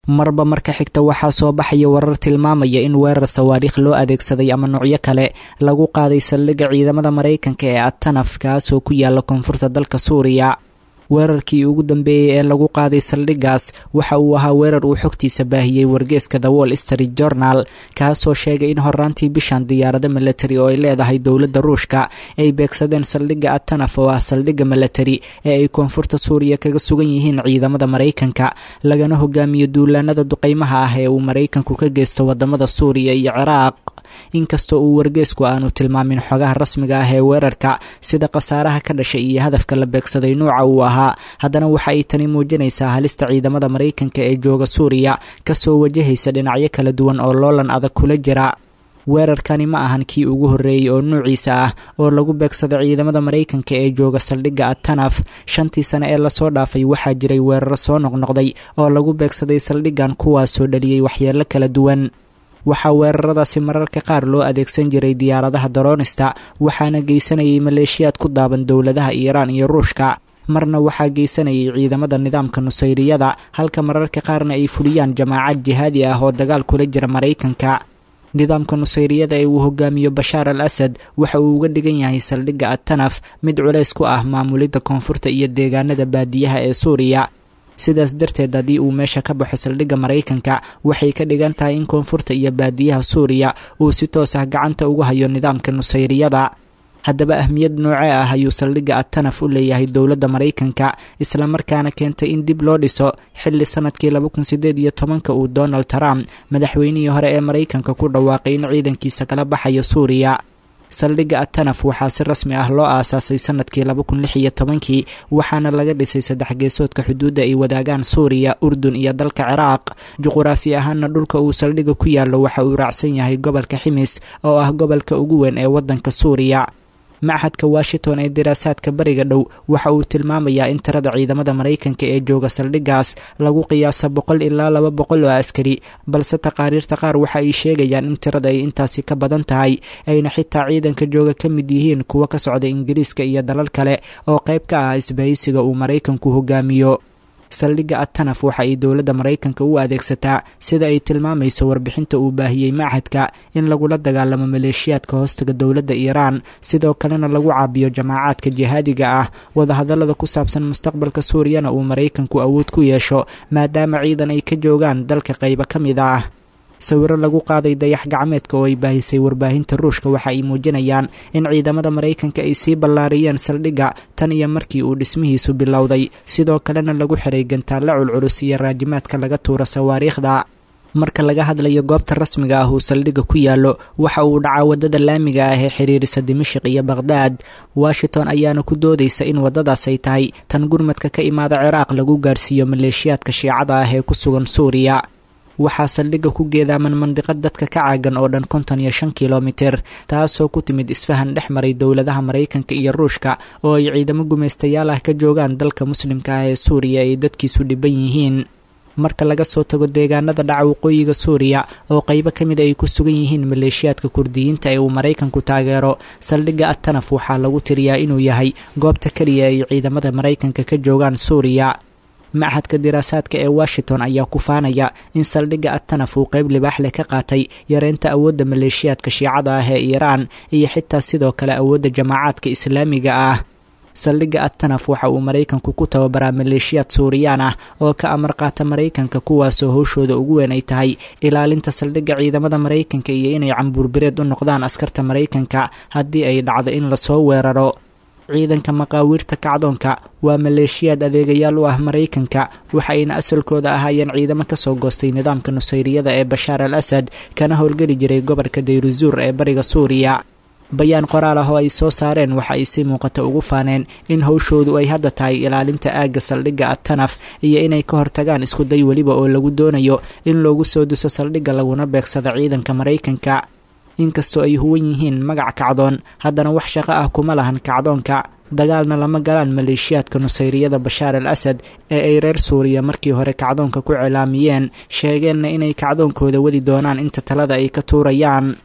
marba marka xigta waxaa soo baxaya warar tilmaamaya in weerar sawaariikh loo adeegsaday ama noocyo kale lagu qaaday saldhigga ciidamada maraykanka ee atanaf kaasoo ku yaala koonfurta dalka suuriya weerarkii ugu dambeeyey ee lagu qaaday saldhiggaas waxa uu ahaa weerar uu xogtiisa baahiyey wargeeska the wall street journal kaasoo sheegay in horaantii bishan diyaarado milatari oo ay leedahay dowladda ruushka ay beegsadeen saldhigga atanaf oo ah saldhigga milatari ee ay koonfurta suuriya kaga sugan yihiin ciidamada maraykanka lagana hogaamiyo duulaanada duqeymaha ah ee uu maraykanku ka geysto wadamada suuriya iyo ciraaq inkastoo uu wargeesku aanu tilmaamin xogaha rasmiga ah ee weerarka sida khasaaraha ka dhashay iyo hadafka la beegsaday nuuca uu ahaa haddana waxa ay tani muujinaysaa halista ciidamada maraykanka ee jooga suuriya kasoo wajahaysa dhinacyo kala duwan oo loolan adag kula jira weerarkani ma ahan kii ugu horreeyey oo nuuciisa ah oo lagu beegsado ciidamada maraykanka ee jooga saldhigga atanaf shantii sane ee lasoo dhaafay waxaa jiray weeraro soo noqnoqday oo lagu beegsaday saldhiggan kuwaasoo dhaliyey waxyeelo kala duwan waxaa weeraradaasi mararka qaar loo adeegsan jiray diyaaradaha daroonista waxaana geysanayay maleeshiyaad ku daaban dowladaha iiraan iyo ruushka marna waxaa geysanayay ciidamada nidaamka nusayriyada halka mararka qaarna ay fuliyaan jamaacad jihaadi ah oo dagaal kula jira maraykanka nidaamka nusayriyada ee uu hogaamiyo bashaar al asad waxa uu uga dhigan yahay saldhigga atanaf mid culays ku ah maamulidda koonfurta iyo deegaanada baadiyaha ee suuriya sidaas darteed haddii uu meesha ka baxo saldhigga maraykanka waxay ka dhigan tahay in koonfurta iyo baadiyaha suuriya uu si toos ah gacanta ugu hayo nidaamka nusayriyada haddaba ahmiyad noocee ah ayuu saldhigga atanaf u leeyahay dowladda maraykanka islamarkaana keentay in dib loo dhiso xilli sanadkii laba kun sideed iyo tobanka uu donald trump madaxweynihii hore ee maraykanka ku dhawaaqay in ciidankiisa kala baxayo suuriya saldhigga atanaf waxaa si rasmi ah loo aasaasay sanadkii laba kun lix iyo tobankii waxaana laga dhisay saddex geesoodka xuduudda ay wadaagaan suuriya urdun iyo dalka ciraaq juquraafi ahaanna dhulka uu saldhigga ku yaallo waxa uu raacsan yahay gobolka ximis oo ah gobolka ugu weyn ee waddanka suuriya machadka washington ee diraasaadka bariga dhow waxa uu tilmaamayaa in tirada ciidamada maraykanka ee jooga saldhiggaas lagu qiyaaso boqol ilaa laba boqol oo askari balse taqaariirta qaar waxa ay sheegayaan in tirada ay intaasi ka badan tahay ayna xitaa ciidanka jooga ka mid yihiin kuwa ka socda ingiriiska iyo dalal kale oo qayb ka ah isbahaysiga uu maraykanku hogaamiyo saldhigga atanaf waxa ay dowladda maraykanka u adeegsataa sida ay tilmaamayso warbixinta uu baahiyey machadka in lagula dagaalamo maleeshiyaadka hoostaga dowladda iiraan sidoo kalena lagu caabiyo jamaacaadka jihaadiga ah wadahadallada ku saabsan mustaqbalka suuriyana uu maraykanku awood ku yeesho maadaama ciidan ay ka joogaan dalka qaybo ka mid ah sawiro lagu qaaday dayax gacmeedka oo ay baahisay warbaahinta ruushka waxa ay muujinayaan in ciidamada maraykanka ay sii ballaariyeen saldhigga tan iyo markii uu dhismihiisu bilowday sidoo kalena lagu xiray gantaalla culculus iyo raajimaadka laga tuuro sawaariikhda marka laga hadlayo goobta rasmiga ah uu saldhigga ku yaallo waxa uu dhacaa waddada laamiga ah ee xiriirisa dimashiq iyo baqhdaad washington ayaana ku doodaysa in waddadaas ay tahay tan gurmadka ka imaada ciraaq lagu gaarsiiyo maleeshiyaadka shiicada ah ee ku sugan suuriya waxaa saldhigga ku geedaaman mandiqad dadka ka caagan oo dhan konton iyo shan kilomitir taasoo ku timid isfahan dhex maray dowladaha maraykanka iyo ruushka oo ay ciidamo gumaystayaal ah ka joogaan dalka muslimka ah ee suuriya ay dadkiisu dhiban yihiin marka laga soo tago deegaanada dhaca waqooyiga suuriya oo qaybo ka mid ay ku sugan yihiin maleeshiyaadka kurdiyiinta ee uu maraykanku taageero saldhigga atanaf waxaa lagu tiriyaa inuu yahay goobta keliya ay ciidamada maraykanka ka joogaan suuriya machadka diraasaadka ee washington ayaa ku faanaya in saldhigga atanaf uu qayb libaax leh ka qaatay yareynta awoodda maleeshiyaadka shiicada ah ee iiraan iyo xitaa sidoo kale awoodda jamaacaadka islaamiga ah saldhigga atanaf waxa uu maraykanku ku tababaraa maleeshiyaad suuriyaan ah oo ka amar qaata maraykanka kuwaasoo howshooda ugu weyn ay tahay ilaalinta saldhigga ciidamada maraykanka iyo inay cambuurbireed u noqdaan askarta maraykanka haddii ay dhacdo in lasoo weeraro ciidanka maqaawiirta kacdoonka waa maleeshiyaad adeegayaal u ah maraykanka waxa ayna asalkooda ahaayeen ciidamo kasoo goostay nidaamka nusayriyada ee bashaar al asad kana howlgeli jiray gobolka dayruzuur ee bariga suuriya bayaan qoraal ah oo ay soo saareen waxa ay si muuqata ugu faaneen in howshoodu ay hadda tahay ilaalinta aagga saldhigga atanaf iyo inay ka hortagaan iskuday weliba oo lagu doonayo in loogu soo duso saldhigga laguna beegsada ciidanka maraykanka inkastoo ay huwan yihiin magac kacdoon haddana wax shaqo ah kuma lahan kacdoonka dagaalna lama galaan maleeshiyaadka nusayriyada bashaar al asad ee ay reer suuriya markii hore kacdoonka ku cilaamiyeen sheegeenna inay kacdoonkooda wadi doonaan inta talada ay ka tuurayaan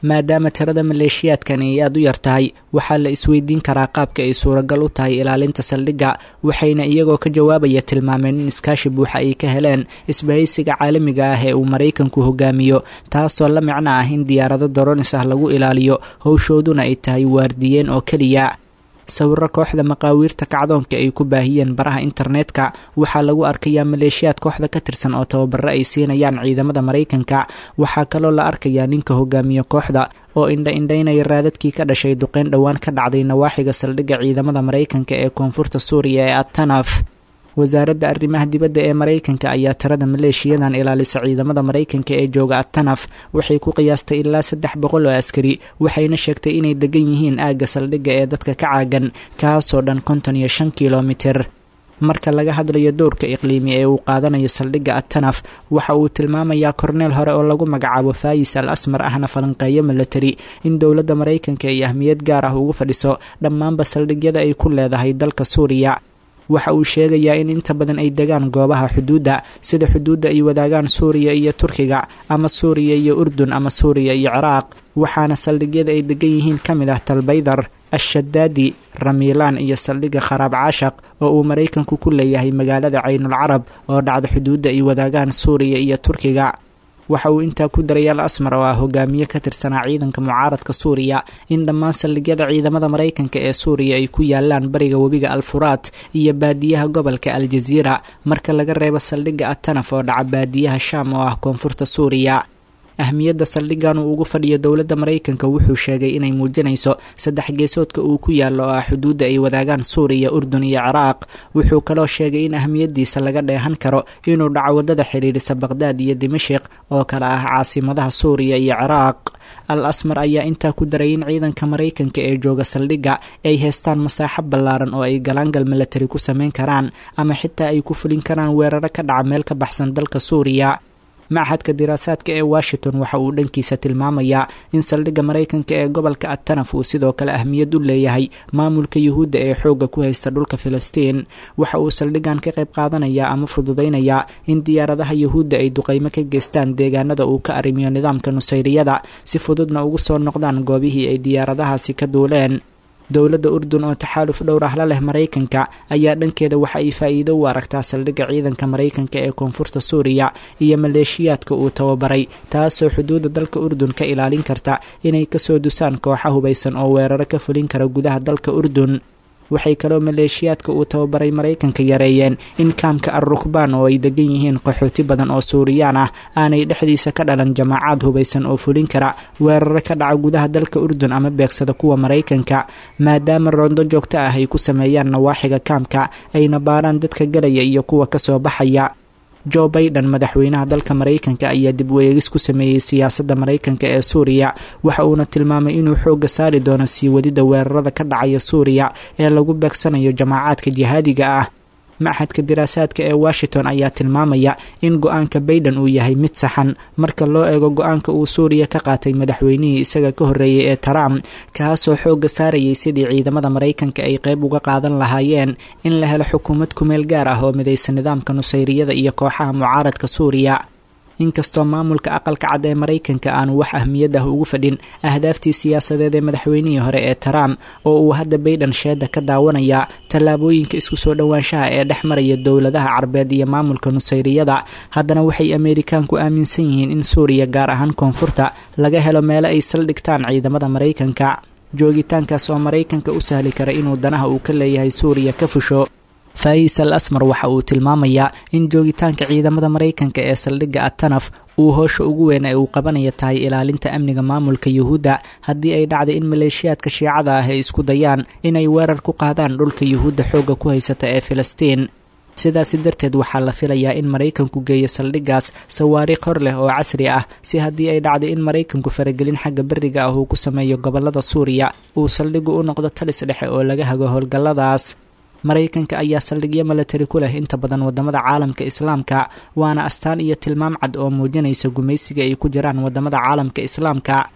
maadaama tirada maleeshiyaadkan ay aada u yar tahay waxaa la isweydiin karaa qaabka ay suuragal u tahay ilaalinta saldhigga waxayna iyagoo ka jawaabaya tilmaameen in iskaashi buuxa ay ka heleen isbahaysiga caalamiga ah ee uu maraykanku hogaamiyo taasoo la micno ah in diyaarado doronis ah lagu ilaaliyo howshooduna ay tahay waardiyeen oo keliya sawiro kooxda maqaawiirta kacdoonka ay ku baahiyeen baraha internetka waxaa lagu arkayaa maleeshiyaad kooxda ka tirsan oo tababaro ay siinayaan ciidamada maraykanka waxaa kaloo la arkayaa ninka hogaamiye kooxda oo indha indhaynaya raadadkii ka dhashay duqeyn dhowaan ka dhacday nawaaxiga saldhigga ciidamada maraykanka ee koonfurta suuriya ee atanaf wasaaradda arrimaha dibadda ee maraykanka ayaa tirada maleeshiyadan ilaalisa ciidamada maraykanka ee jooga atanaf waxay ku qiyaastay ilaa saddex boqol oo askari waxayna sheegtay inay degan yihiin aagga saldhigga ee dadka ka caagan kaasoo dhan konton iyo shan kilomitir marka laga hadlayo dowrka iqliimi ee uu qaadanayo saldhigga atanaf waxa uu tilmaamayaa korneel hore oo lagu magacaabo faayis al asmar ahna falanqeeyo milatari in dowladda maraykanka ay ahmiyad gaar ah ugu fadhiso dhammaanba saldhigyada ay ku leedahay dalka suuriya waxa uu sheegayaa in inta badan ay degaan goobaha xuduudda sida xuduudda ay wadaagaan suuriya iyo turkiga ama suuriya iyo urdun ama suuriya iyo ciraaq waxaana saldhigyada ay degan yihiin ka mid ah talbaydar ashadaadi ramiilaan iyo saldhigga kharaab caashaq oo uu maraykanku ku leeyahay magaalada caynul carab oo dhacda xuduudda ay wadaagaan suuriya iyo turkiga waxa uu intaa ku daray al asmar oo ah hogaamiye ka tirsanaa ciidanka mucaaradka suuriya in dhammaan saldhigyada ciidamada maraykanka ee suuriya ay ku yaalaan bariga webiga alfuraat iyo baadiyaha gobolka aljaziira marka laga reebo saldhigga atanaf oo dhaca baadiyaha shaam oo ah koonfurta suuriya ahmiyadda saldhiggan uu ugu fadhiyo dowladda maraykanka wuxuu sheegay inay muujinayso saddex geesoodka uu ku yaallo oo ah xuduudda ay wadaagaan suuriya urdun iyo ciraaq wuxuu kaloo sheegay in ahmiyaddiisa laga dheehan karo inuu dhaco waddada xidhiidhisa baqhdaad iyo dimashik oo kale ah caasimadaha suuriya iyo ciraaq al asmar ayaa intaa ku daray in ciidanka maraykanka ee jooga saldhigga ay haystaan masaaxo ballaaran oo ay galaangal milatari ku samayn karaan ama xitaa ay ku fulin karaan weeraro ka dhaca meel ka baxsan dalka suuriya machadka diraasaadka ee washington waxa uu dhankiisa tilmaamayaa in saldhigga maraykanka ee gobolka atanaf uu sidoo kale ahmiyad u leeyahay maamulka yuhuudda ee xoogga ku haysta dhulka filistiin waxa uu saldhiggan ka qayb qaadanayaa ama fududaynayaa in diyaaradaha yuhuudda ay duqaymo ka geystaan deegaanada uu ka arrimiyo nidaamka nusayriyada si fududna ugu soo noqdaan goobihii ay diyaaradahaasi ka duuleen dowladda urdun oo taxaaluf dhowr ah la leh maraykanka ayaa dhankeeda waxa ay faa'iido u aragtaa saldhigga ciidanka maraykanka ee koonfurta suuriya iyo maleeshiyaadka uu tababaray taasoo xuduudda dalka urdun ka ilaalin karta inay kasoo dusaan kooxa hubaysan oo weeraro ka fulin kara gudaha dalka urdun waxay kaloo maleeshiyaadka uu tababaray maraykanka yareeyeen in kaamka al rukbaan oo ay degan yihiin qaxooti badan oo suuriyaan ah aanay dhexdiisa ka dhalan jamaacaad hubaysan oo fulin kara weeraro ka dhaca gudaha dalka urdun ama beegsada kuwa maraykanka maadaama roondo joogto ah ay ku sameeyaan nawaaxiga kaamka ayna baaraan dadka galaya iyo kuwa kasoo baxaya jo baiden madaxweynaha dalka maraykanka ayaa dib weegis ku sameeyey siyaasadda maraykanka ee suuriya waxa uuna tilmaamay inuu xoogga saari doono sii wadidda weerarada ka dhacaya suuriya ee lagu beegsanayo jamaacaadka jihaadiga ah machadka diraasaadka ee washington ayaa tilmaamaya in go-aanka baiden uu yahay mid saxan marka loo eego go-aanka uu suuriya ka qaatay madaxweynihii isaga ka horreeyay ee trump kaasoo xoogga saarayay sidii ciidamada maraykanka ay qayb uga qaadan lahaayeen in la helo xukuumad kumeel gaar ah oo midaysa nidaamka nusayriyada iyo kooxaha mucaaradka suuriya inkastoo maamulka aqalka cad ee maraykanka aanu wax ahmiyad ah ugu fadhin ahdaaftii siyaasadeed ee madaxweynihii hore ee trump oo uu hadda baiden sheeda ka daawanayaa tallaabooyinka isku soo dhowaanshaha ee dhex maraya dowladaha carbeed iyo maamulka nusayriyada haddana waxay ameerikaanku aaminsan yihiin in suuriya gaar ahaan koonfurta laga helo meelo ay saldhigtaan ciidamada maraykanka joogitaankaas oo maraykanka u sahli kara inuu danaha uu ka leeyahay suuriya ka fusho faayis al asmar waxa uu tilmaamayaa in joogitaanka ciidamada maraykanka ee saldhigga atanaf uu hoosha ugu weyn ee uu qabanaya tahay ilaalinta amniga maamulka yuhuudda haddii ay dhacday in maleeshiyaadka shiicada ah ay isku dayaan inay weerar ku qaadaan dhulka yuhuudda xoogga ku haysata ee filistiin sidaasi darteed waxaa la filayaa in maraykanku geeyo saldhiggaas sawaariikh hor leh oo casri ah si haddii ay dhacday in maraykanku faragelin xagga beriga ah uu ku sameeyo gobollada suuriya uu saldhiggu u noqdo talis dhexe oo laga hago howlgalladaas maraykanka ayaa saldhigyo milatari ku leh inta badan wadamada caalamka islaamka waana astaan iyo tilmaam cad oo muujinaysa gumaysiga ay ku jiraan wadamada caalamka islaamka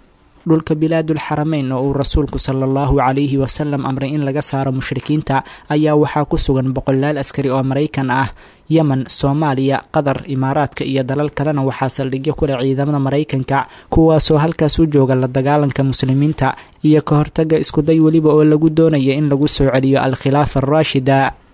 dhulka bilaadul xarameyn oo uu rasuulku sala allahu calayhi wasalam amray in laga saaro mushrikiinta ayaa waxaa ku sugan boqolaal askari oo maraykan ah yemen soomaaliya qatar imaaraadka iyo dalal kalena waxaa saldhigyo ku leh ciidamada maraykanka kuwaasoo halkaas u jooga la dagaalanka muslimiinta iyo ka hortaga iskuday weliba oo lagu doonaya in lagu soo celiyo al-khilaafa araashida